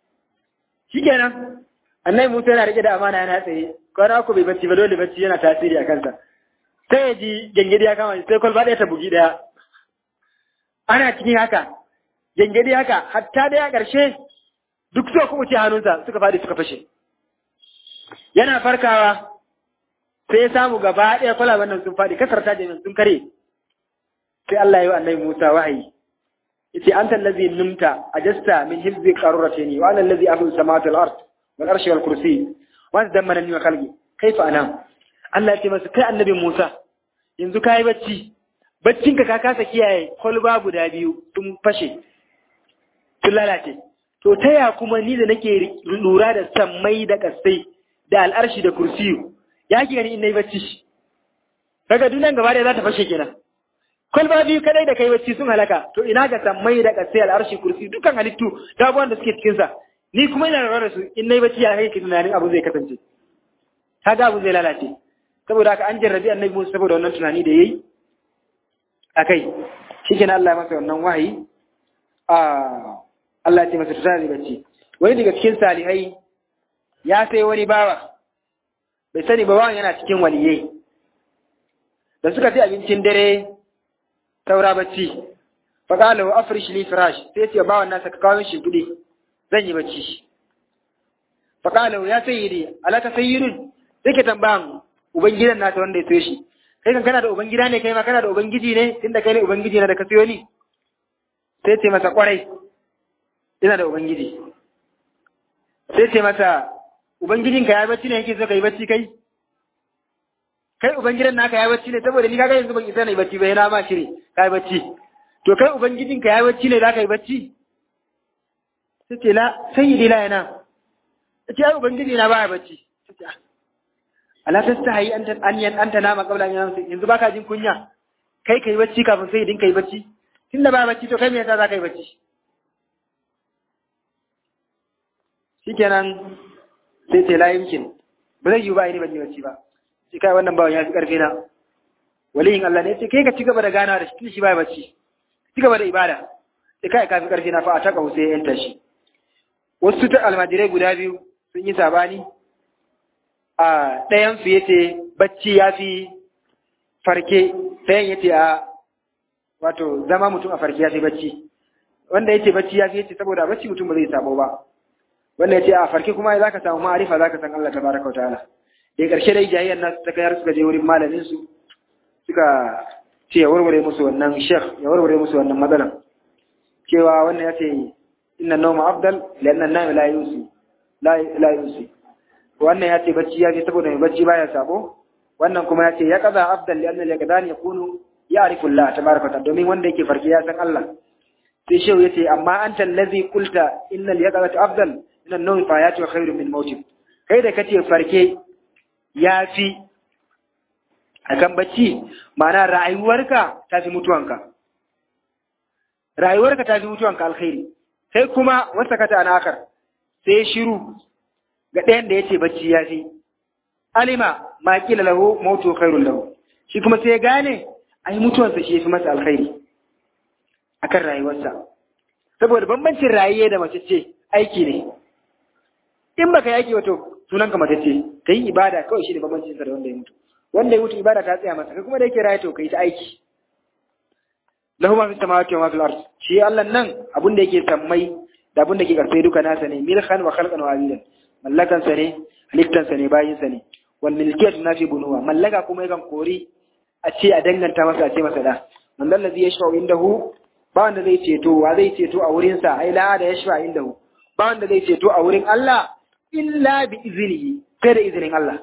shikenan annabi Musa yana rike da amana yana tsaye kwana ku bai bacci ba dole bacci yana tasiri a kansa sai ya ji gengedi ya kama sai kwalba ɗaya ta bugi ɗaya ana cikin haka gengedi haka hatta ɗaya ƙarshe duk suka kuma ce hannunsa suka faɗi suka fashe yana farkawa sai ya samu gaba ɗaya kwalaban nan sun faɗi kasar ta jami'an sun kare sai Allah ya yi wa annabi Musa wahayi yace anta allazi numta ajasta min hizbi qarratini wa ana allazi ahlu samawati wal ard wal arshi wal kursi wa tadammana ni wa khalqi kaifa anam Allah ya ce masa kai annabi Musa yanzu kai bacci baccin ka ka kasa kiyaye kolba guda biyu sun fashe sun lalace to ta ya kuma ni da nake lura da sammai da kasai da al'arshi da kursiyu ya ki gani in nayi bacci kaga dunan gaba da za ta fashe kenan kwalba biyu kadai da kai bacci sun halaka to ina ga sammai da kasai al'arshi kursi dukkan halittu da abubuwan da suke cikin sa ni kuma ina lura da su in nayi bacci ya kai ki tunanin abu zai kasance kaga abu zai lalace saboda haka an jarrabi annabi Musa saboda wannan tunani da yayi akai shikenan Allah ya masa wannan wahayi a Allah ya ce masa tsari bacci wani daga cikin salihai ya sai wani bawa bai sani ba bawan yana cikin waliyai da suka ci abincin dare saura bacci faƙala wa afrish li firash sai ce bawan nasa ka kawo shi kuɗi zan yi bacci faƙala ya sayyidi alaka sayyidun sai ke tambayan ubangidan nasa wanda ya sayo shi kai kan kana da ubangida ne kai ma kana da ubangiji ne tunda kai ne ubangiji na da ka sayo ni sai ce masa kwarai ina da ubangiji sai ce masa ubangijinka ya bacci ne yake so ka yi bacci kai kai ubangidan naka ya bacci ne saboda ni kaga yanzu ban isa na yi bacci ba yana ma shiri ka yi bacci to kai ubangijinka ya bacci ne za ka yi bacci sai ce la sayyidi la yana ta ce ai ubangiji na baya bacci ta ce ala tastahi anta an yan anta nama qabla an yansu yanzu baka jin kunya kai kai bacci kafin sayyidin kai bacci tunda baya bacci to kai me yasa za ka yi bacci shikenan sai ce la yumkin ba zai yi ba ni ban yi bacci ba sai kai wannan bawan ya fi karfi na waliyin Allah ne sai kai ka ci gaba da ganawa da shi shi ba bacci ci gaba da ibada sai kai ka fi karfi na fa a taka sai yan tashi wasu ta almajirai guda biyu sun yi sabani a ɗayan su yace bacci ya fi farke ɗayan yace a wato zama mutum a farke ya fi bacci wanda yace bacci ya fi yace saboda bacci mutum ba zai sabo ba wanda yace a farke kuma zaka samu ma'arifa zaka san Allah tabaraka wa ta'ala da ƙarshe dai jayayyar nasu ta kayar suka je wurin malamin su suka ce ya warware musu wannan shekh ya warware musu wannan matsalan cewa wannan ya ce inna nawma afdal lianna an-nawm la yusi la la yusi wannan ya ce bacci ya ce saboda mai bacci baya sabo wannan kuma ya ce ya kaza afdal lianna al-yaqdan yakunu ya'rifu Allah tabaraka ta'ala domin wanda yake farki ya san Allah sai shehu ya ce amma anta allazi qulta innal yaqadatu afdal min an-nawm fa yatu khairu min mawtib kai da kace farke ya fi a kan bacci mana rayuwarka ta fi mutuwanka rayuwarka ta fi mutuwanka alkhairi sai kuma wata kata a nakar sai shiru ga ɗayan da ya ce bacci ya fi alima ma kila lahu mautu khairun lahu shi kuma sai gane ai mutuwansa shi ya fi masa alkhairi akan rayuwarsa saboda bambancin rayuwa da mace ce aiki ne in baka yaki wato sunanka matacce ka yi ibada kawai shi ne bambancin sa da wanda ya mutu wanda ya mutu ibada ta tsaya masa kai kuma da yake raye to kai ta aiki lahu ma fi samawati wa ma fil ard shi Allah nan abun da yake sammai da abun da yake karfe duka nasa ne milkan wa khalqan wa abidan mallakan sa ne halittan sa ne bayin sa ne wal milkiyatu nafi bunuwa mallaka kuma yakan kori a ce a danganta masa a ce masa da man dal ladhi yashfa'u indahu ba wanda zai ceto wa zai ceto a wurin sa ai la da yashfa indahu ba wanda zai ceto a wurin Allah illa bi izinihi sai da izinin Allah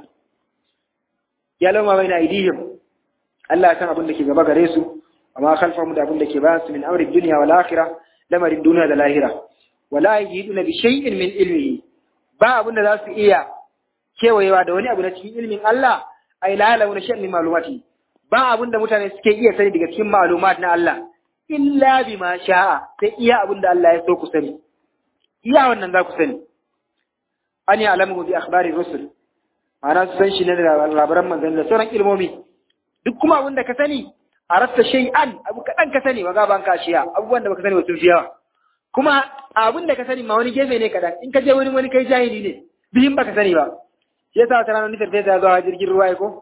ya lauma bai na aidihim Allah ya san abin da ke gaba gare su amma khalfahum da abin da ke bayan su min amri dunya wal akhirah lamarin duniya da lahira wala yajiduna bi shay'in min ilmihi ba abin da za su iya kewayewa da wani abu na cikin ilmin Allah ai la launa shay'in min malumati ba abin da mutane suke iya sani daga cikin malumat na Allah illa bima sha'a sai iya abin da Allah ya so ku sani iya wannan za ku sani an yi alamu bi akhbari rusul ma'ana su san shi ne da labaran manzanni da sauran ilmomi duk kuma abin da ka sani a rasta shay'an abu kaɗan ka sani maga ban kashiya abubuwan da baka sani ba sun fi yawa kuma abin da ka sani ma wani gefe ne kaɗan in ka je wani wani kai jahili ne bihin baka sani ba shi yasa wata ranar nufin fesa ya zo a jirgin ruwa ko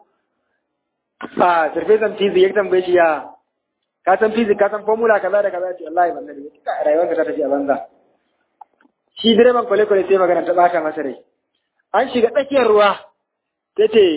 a farfesan fizik ya tambaye shi ya ka san fizik ka san formula kaza da kaza ce wallahi ban sani ba rayuwarka ta tafi a banza shi direban kwale-kwale sai magana ta bata masa rai an shiga tsakiyar ruwa ta ce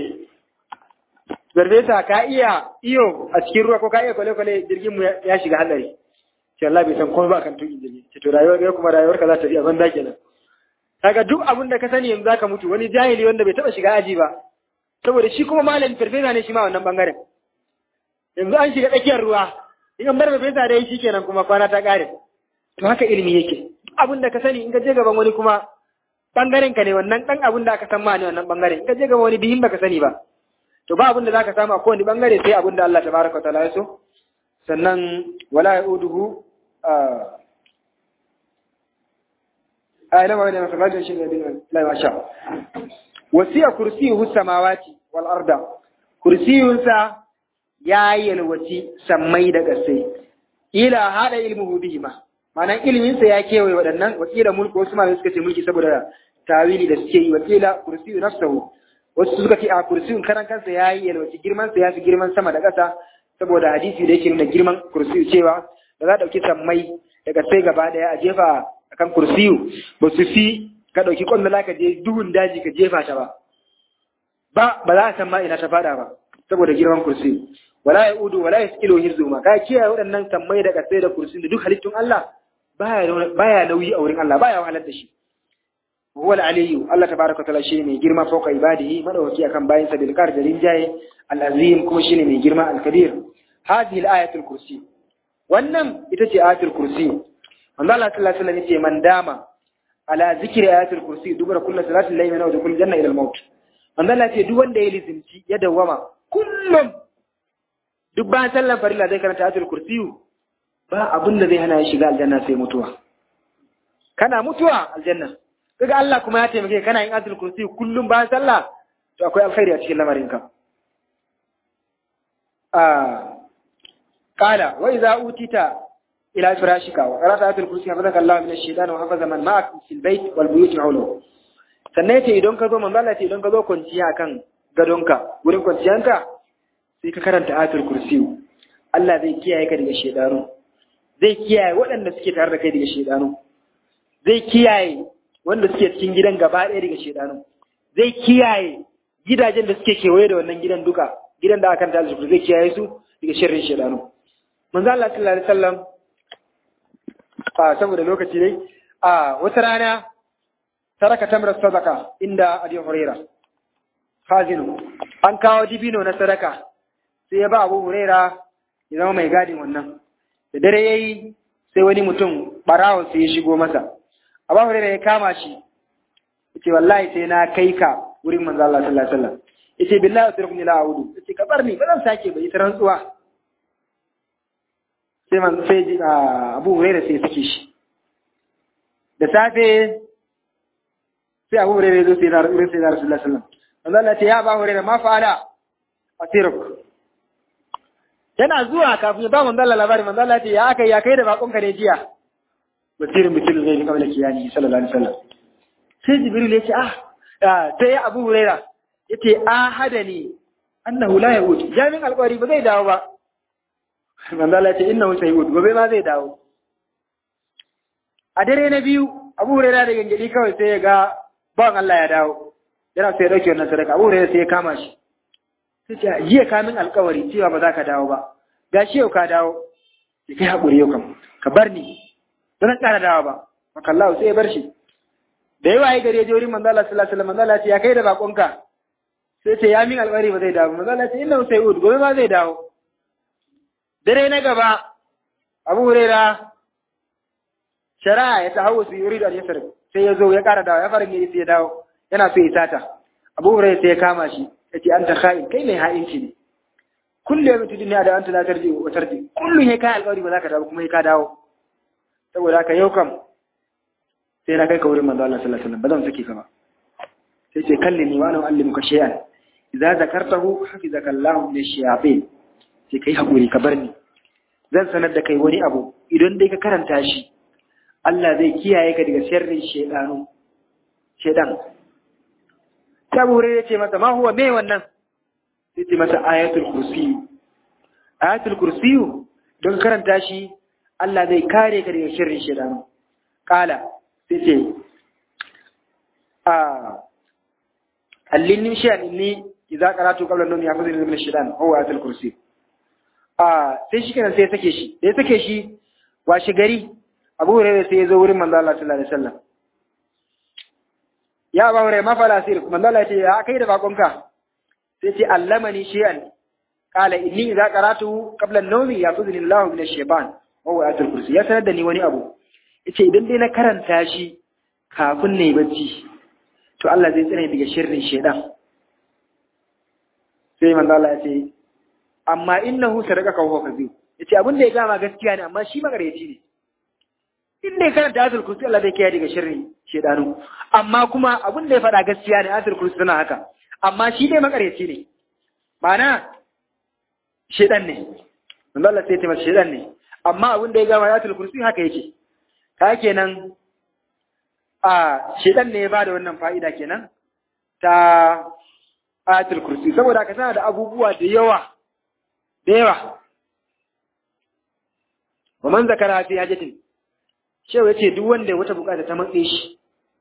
zarfesa ka iya iyo a cikin ruwa ko ka iya kwale-kwale jirgin mu ya shiga hadari ce Allah bai san komai ba kan tuki jirgi ce to rayuwar ga kuma rayuwar ka za ta iya banza kenan kaga duk abin da ka sani yanzu zaka mutu wani jahili wanda bai taba shiga aji ba saboda shi kuma malamin farfesa ne shi ma wannan bangaren yanzu an shiga tsakiyar ruwa in an bar farfesa da shi kenan kuma kwana ta kare to haka ilimi yake abin da ka sani in ka je gaban wani kuma bangaren ka ne wannan dan abin da aka san ma ne wannan bangaren in ka je gaban wani bihin baka sani ba to ba abin da zaka samu a kowane bangare sai abin da Allah tabaraka wa ta'ala ya so sannan wala yauduhu a ila ma da masallacin shi ne la masha wasiya kursiyuhu samawati wal arda kursiyunsa ya yalwaci sammai da ƙasai ila hada ilmuhu bihima ma'anan iliminsa ya kewaye waɗannan wakila mulku wasu malamai suka ce mulki saboda tawili da suke yi wakila kursiyu nafsahu wasu suka ce a kursiyun karan kansa ya yi yalwaci girman sa ya fi girman sama da ƙasa saboda hadisi da yake nuna girman kursiyu cewa da za a ɗauki sammai da ƙasai gaba ɗaya a jefa akan kursiyu ba su fi ka ɗauki ƙwallo ka je duhun daji ka jefa ta ba ba ba za a san ma ina ta faɗa ba saboda girman kursiyu wala ya udu wala ya skilo hirzu ma ka kiyaye waɗannan sammai da ƙasai da kursiyu da duk halittun Allah baya nauyi a wurin Allah baya wahalar da shi huwa al-aliyyu Allah tabaaraka ta'ala shine mai girma fauka ibadihi madawaki akan bayin sa bil qadar rinjaye al-azim kuma shine mai girma al-kabir hadhihi al-ayatu al-kursi wannan ita ce ayatul kursi manzo Allah sallallahu alaihi wasallam yace man dama ala zikri ayatul kursi dubara kullu salatin layli wa dukul janna ila al-maut manzo Allah ce duk wanda ya lizimci ya dawama kullum duk bayan sallan farilla zai karanta ayatul kursi ba abin da zai hana ya shiga aljanna sai mutuwa kana mutuwa aljanna kaga Allah kuma ya taimake kana yin ayatul kursi kullum bayan sallah to akwai alkhairi a cikin lamarinka ah qala wa idza utita ila firashika wa qara'ta ayatul kursi hafazaka Allah min ash-shaytan wa hafaza man ma'ak fil bayt wal buyut hawlahu sannan yace idan ka zo manzo Allah ce idan ka zo kwanciya akan gadonka wurin kwanciyanka sai ka karanta ayatul kursi Allah zai kiyaye ka daga shedanu zai kiyaye waɗanda suke tare da kai daga shedanu zai kiyaye wanda suke cikin gidan gaba ɗaya daga shedanu zai kiyaye gidajen da suke kewaye da wannan gidan duka gidan da aka kanta aljihu zai kiyaye su daga sharrin shedanu manzo Allah sallallahu alaihi wasallam a saboda lokaci dai a wata rana taraka tamra sadaka inda Abi Huraira hazinu an kawo dibino na sadaka sai ya ba Abu Huraira ya zama mai gadin wannan da dare yayi sai wani mutum barawon sai ya shigo masa Abu Huraira ya kama shi yace wallahi sai na kai ka wurin manzo Allah sallallahu alaihi wasallam yace billahi atrukni la a'udu yace ka bar ni ba zan sake ba ita rantsuwa sai man sai ji Abu Hurairah sai sake shi da safe sai Abu Hurairah zo sai na wurin sai na Rasulullah sallallahu alaihi wasallam Allah ce ya Abu Hurairah ma fa'ala asiruk yana zuwa kafin ya ba manzo Allah labari manzo Allah ce ya aka ya kai da bakon ka ne jiya basirin bitil zai kamar kiyani sallallahu alaihi wasallam sai Jibril ya ce ah sai Abu Hurairah yace ahadani annahu la yahud jami'in alƙawari ba zai dawo ba manzo Allah ce innahu sayud gobe ma zai dawo a dare na biyu Abu Hurairah da gangadi kawai sai ya ga bawan Allah ya dawo yana sai ya dauke wannan sadaka Abu Hurairah sai ya kama shi sai ce jiya ka min alƙawari cewa ba za ka dawo ba gashi yau ka dawo sai kai hakuri yau kam ka bar ni ba zan ƙara dawo ba maka Allah sai ya bar shi da yawa ya gari ya je wurin manzo Allah sallallahu alaihi wasallam manzo Allah ya ce ya kai da bakonka sai ce ya min alƙawari ba zai dawo manzo Allah ya ce innahu sayud gobe ma zai dawo dare na gaba abu huraira shari'a ya ta hawa su yi yuridu al-yasr sai ya zo ya ƙara dawo ya fara gani sai ya dawo yana so ya sata abu huraira sai ya kama shi ya ce an ta kha'in kai mai ha'inci ne kullu yawmin tudni da anta la tarji wa tarji kullu he kai alƙawari ba za ka dawo kuma he ka dawo saboda haka yau kam sai na kai ka wurin manzo Allah sallallahu alaihi wasallam ba zan saki ka ba sai ce kallini wa ana allimuka shay'an idza zakartahu hafizaka Allahu min ash-shayatin sai kai haƙuri ka bar ni zan sanar da kai wani abu idan dai ka karanta shi Allah zai kiyaye ka daga sharrin shedanu shedan ta bure ya ce masa ma huwa me wannan sai ce masa ayatul kursi ayatul kursi don karanta shi Allah zai kare ka daga sharrin shedanu kala sai ce a allin nishan inni idza qara'tu qabla an-nawmi ya'khudhu min ash-shaytan huwa ayatul kursi a sai shi kenan sai ya sake shi da ya sake shi washe gari abu hurairah sai ya zo wurin manzo Allah sallallahu alaihi wasallam ya abu hurairah ma fala asir manzo Allah ya ce ya kai da bakonka sai ce allamani shay'an qala inni idza qara'tu qabla an-nawmi ya'khudhu Allahu min ash-shaytan wa huwa ayatul kursi ya sanar da ni wani abu yace idan dai na karanta shi kafin na yi bacci to Allah zai tsare daga sharrin shaytan sai manzo Allah ya ce amma innahu sadaqaka wa kadhib yace abin da ya gama gaskiya ne amma shi magareci ne in dai karanta ayatul kursi Allah zai kiyaye daga sharri shedanu amma kuma abin da ya faɗa gaskiya ne ayatul kursi tana haka amma shi dai magareci ne ma'ana shedan ne manzo Allah sai ya ce masa shedan ne amma abin da ya gama ayatul kursi haka yake ka kenan a shedan ne ya bada wannan fa'ida kenan ta ayatul kursi saboda ka tana da abubuwa da yawa da yawa wa man zakara fi hajatin shehu yace duk wanda wata bukata ta matse shi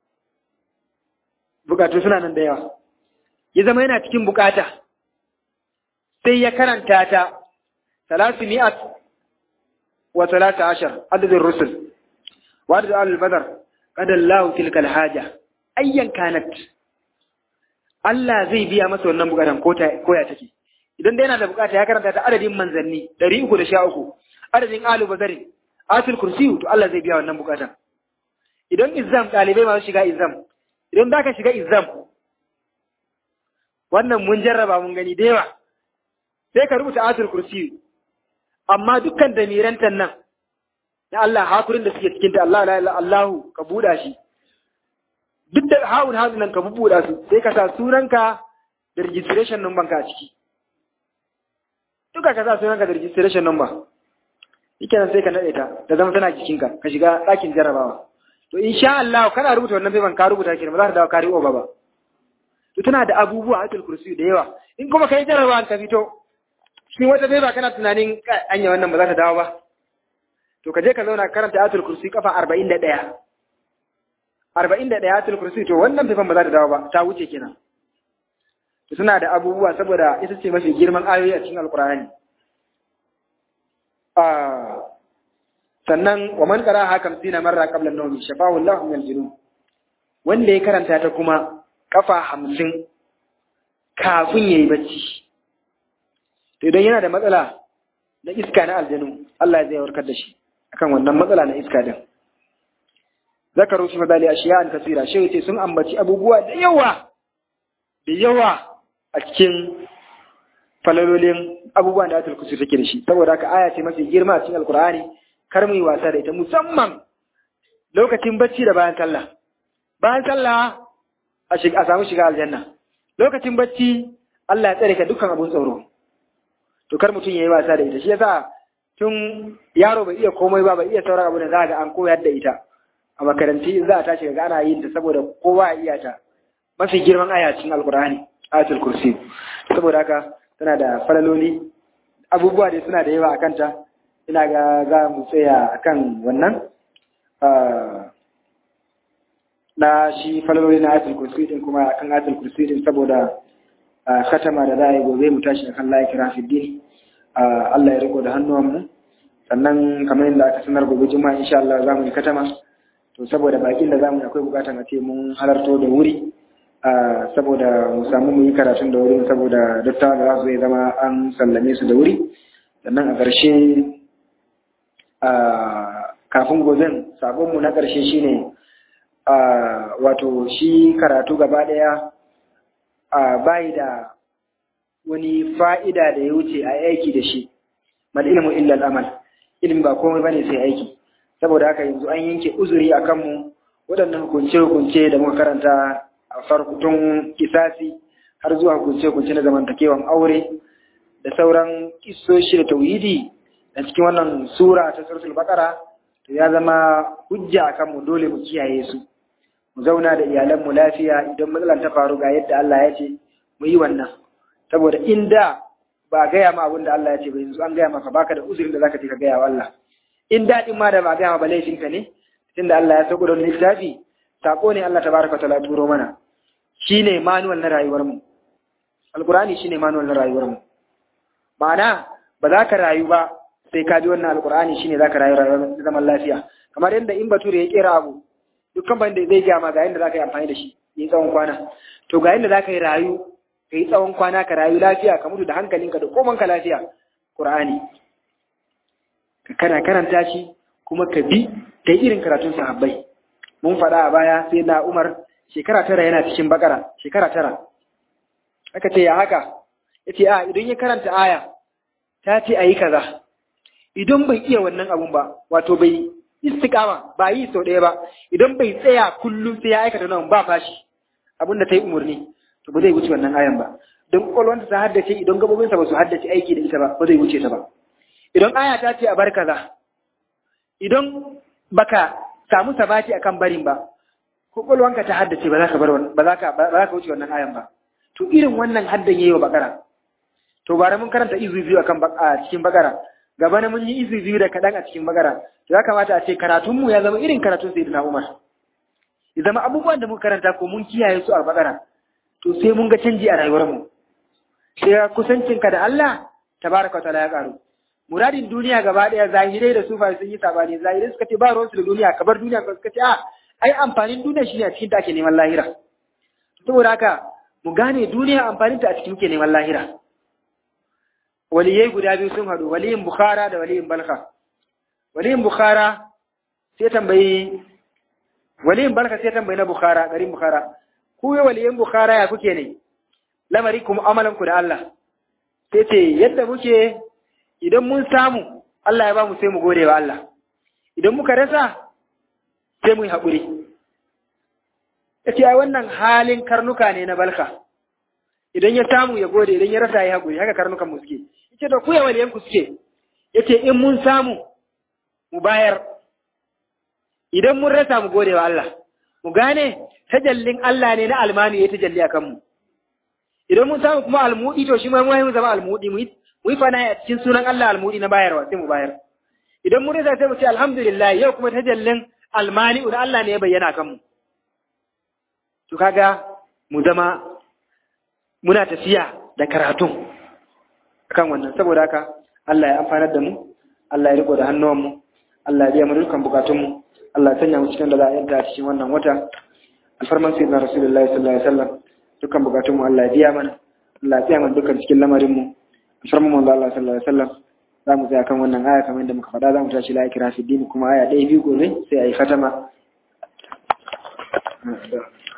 bukatu suna nan da yawa ya zama yana cikin bukata sai ya karanta ta salasu mi'at wa talata ashar adadin rusul wa adadin al-badar qad Allah tilkal haja ayyan kanat Allah zai biya masa wannan bukatan ko ya take idan dai yana da bukata ya karanta ta adadin manzanni 313 adadin alu bazari atul kursi to Allah zai biya wannan bukatan idan izam dalibai masu shiga izam idan da ka shiga izam wannan mun jarraba mun gani da yawa sai ka rubuta atul kursi amma dukkan damirantan nan na Allah hakurin da suke cikin ta Allah la ilaha Allahu ka buda shi duk da hawun hawun nan ka bubuɗa su sai ka sa sunanka da registration number ka a ciki duka ka sa sunanka da registration number yake nan sai ka naɗe ta da zama tana jikinka ka shiga ɗakin jarabawa to insha Allah kana rubuta wannan paper ka rubuta kenan ba za ta dawo kari over ba to tana da abubuwa a kursi da yawa in kuma kai jarabawa ka fito cikin wata paper kana tunanin anya wannan ba za ta dawo ba to ka je ka zauna karanta ayatul kursi kafa 41 arba'in da ɗaya atul kursi to wannan fifan ba za ta dawo ba ta wuce kenan to suna da abubuwa saboda ita ce mafi girman ayoyi a cikin alkur'ani sannan wa man qara hakam sina marra qabla an-nawmi shafahu Allahu min al-junun wanda ya karanta ta kuma kafa hamsin kafin yayi bacci to idan yana da matsala na iska na aljanu Allah zai warkar da shi akan wannan matsala na iska din zakaru fi madali ashiyan kasira shi yace sun ambaci abubuwa da yawa da yawa a cikin falalolin abubuwan da ayatul kursi take da shi saboda haka aya ce mafi girma a cikin alqur'ani kar mu yi wasa da ita musamman lokacin bacci da bayan sallah bayan sallah a shiga a samu shiga aljanna lokacin bacci Allah ya tsare ka dukkan abun tsoro to kar mutum yayi wasa da ita shi yasa tun yaro bai iya komai ba bai iya sauran abu da za ga an koyar da ita a makaranti za a tashi ga ana yin ta saboda kowa ya iya ta mafi girman aya cikin alkur'ani ayatul kursi saboda haka tana da falaloli abubuwa da suna da yawa akan ta ina ga za mu tsaya akan wannan na shi falaloli na ayatul kursi din kuma akan ayatul kursi din saboda khatama da za a yi gobe mu tashi akan la ikra fi din Allah ya riko da hannuwanmu sannan kamar yadda aka sanar gobe juma'a insha Allah za mu yi katama to saboda bakin da zamu akwai bukatan a ce mun halarto da wuri saboda mu samu mu yi karatun da wuri saboda dattawa da za su zama an sallame su da wuri sannan a ƙarshe kafin goben sabonmu na ƙarshe shine wato shi karatu gaba ɗaya bayi da wani fa'ida da ya wuce a aiki da shi mal ilmu illa al'amal ilmi ba komai bane sai aiki saboda haka yanzu an yanke uzuri a kanmu waɗannan hukunce-hukunce da muka karanta a farkutun kisasi har zuwa hukunce-hukunce na zamantakewan aure da sauran kisoshi da tauhidi da cikin wannan sura ta suratul baqara to ya zama hujja a kanmu dole mu kiyaye su mu zauna da iyalanmu lafiya idan matsalar ta faru ga yadda Allah ya ce mu yi wannan saboda inda ba gaya ma abin da Allah ya ce ba yanzu an gaya maka baka da uzurin da zaka je ka gaya wa Allah in daɗin ma da ba gaya ba laifinka ne tunda Allah ya sauko da wani littafi sako ne Allah tabaraka ta'ala turo mana shine manual na rayuwar mu alqur'ani shine manual na rayuwar mu ma'ana ba za ka rayu ba sai ka bi wannan alqur'ani shine za ka rayu rayuwar zaman lafiya kamar yadda in bature ya kera abu dukkan ban da zai gaya ma ga yadda za ka yi amfani da shi yi tsawon kwana to ga yadda za ka yi rayu ka yi tsawon kwana ka rayu lafiya ka mutu da hankalinka da komanka lafiya qur'ani kana karanta shi kuma ka bi ta irin karatun sahabbai mun faɗa a baya sai na umar shekara tara yana cikin bakara shekara tara aka ce ya haka ya ce a idan ya karanta aya ta ce a yi kaza idan bai iya wannan abun ba wato bai istiqama ba yi sau ɗaya ba idan bai tsaya kullum sai ya aikata nan ba fashi abin da ta yi umarni to ba zai wuce wannan ayan ba don kwakwalwanta ta haddace idan gabobinsa ba su haddace aiki da ita ba ba zai wuce ta ba idan aya ta ce a bar kaza idan baka samu sabati akan barin ba kwakwalwanka ta haddace ba za ka bar ba za ka ba za ka wuce wannan ayan ba to irin wannan haddan yayi wa bakara to bara mun karanta izu biyu akan a cikin bakara gaba na mun yi izu biyu da kaɗan a cikin bakara to ya kamata a ce karatunmu ya zama irin karatun sayyidina Umar ya zama abubuwan da muka karanta ko mun kiyaye su a bakara to sai mun ga canji a rayuwarmu sai kusancinka da Allah tabaraka wa ta'ala ya karu muradin duniya gaba daya zahirai da sufa sun yi sabani zahirai suka ce ba ruwansu da duniya kabar duniya ka suka ce a ai amfanin duniya shine a cikin ta ake neman lahira saboda haka mu gane duniya amfanin ta a cikin muke neman lahira waliyai guda biyu sun haɗu waliyin bukhara da waliyin balka waliyin bukhara sai tambayi waliyin balka sai tambayi na bukhara garin bukhara ku yi waliyin bukhara ya kuke ne lamari kuma amalan ku da Allah sai ce yadda muke idan mun samu Allah ya ba mu sai mu gode wa Allah idan muka rasa sai mu yi haƙuri ya ce wannan halin karnuka ne na balka idan ya samu ya gode idan ya rasa ya haƙuri haka karnukan mu suke yace da ku ya waliyan ku suke yace in mun samu mu bayar idan mun rasa mu gode wa Allah mu gane tajallin Allah ne na almani ya tajalli akan mu idan mun samu kuma almudi to shi ma mu zama almudi mu yi fana a cikin sunan Allah almudi na bayarwa sai mu bayar idan mun rasa sai mu ce alhamdulillah yau kuma tajallin almani da Allah ne ya bayyana kan mu to kaga mu zama muna tafiya da karatun kan wannan saboda haka Allah ya amfanar da mu Allah ya riko da hannuwanmu Allah ya biya mu dukkan bukatunmu Allah ya sanya mu cikin da za a yanta cikin wannan wata alfarman sayyidina rasulullahi sallallahu alaihi wasallam dukkan bukatunmu Allah ya biya mana Allah ya tsaya mana dukkan cikin lamarin mu alfarman manzo Allah sallallahu alaihi wasallam za mu tsaya kan wannan aya kamar yadda muka faɗa za mu tashi la ikra fi din kuma aya ɗaya biyu gobe sai a yi khatama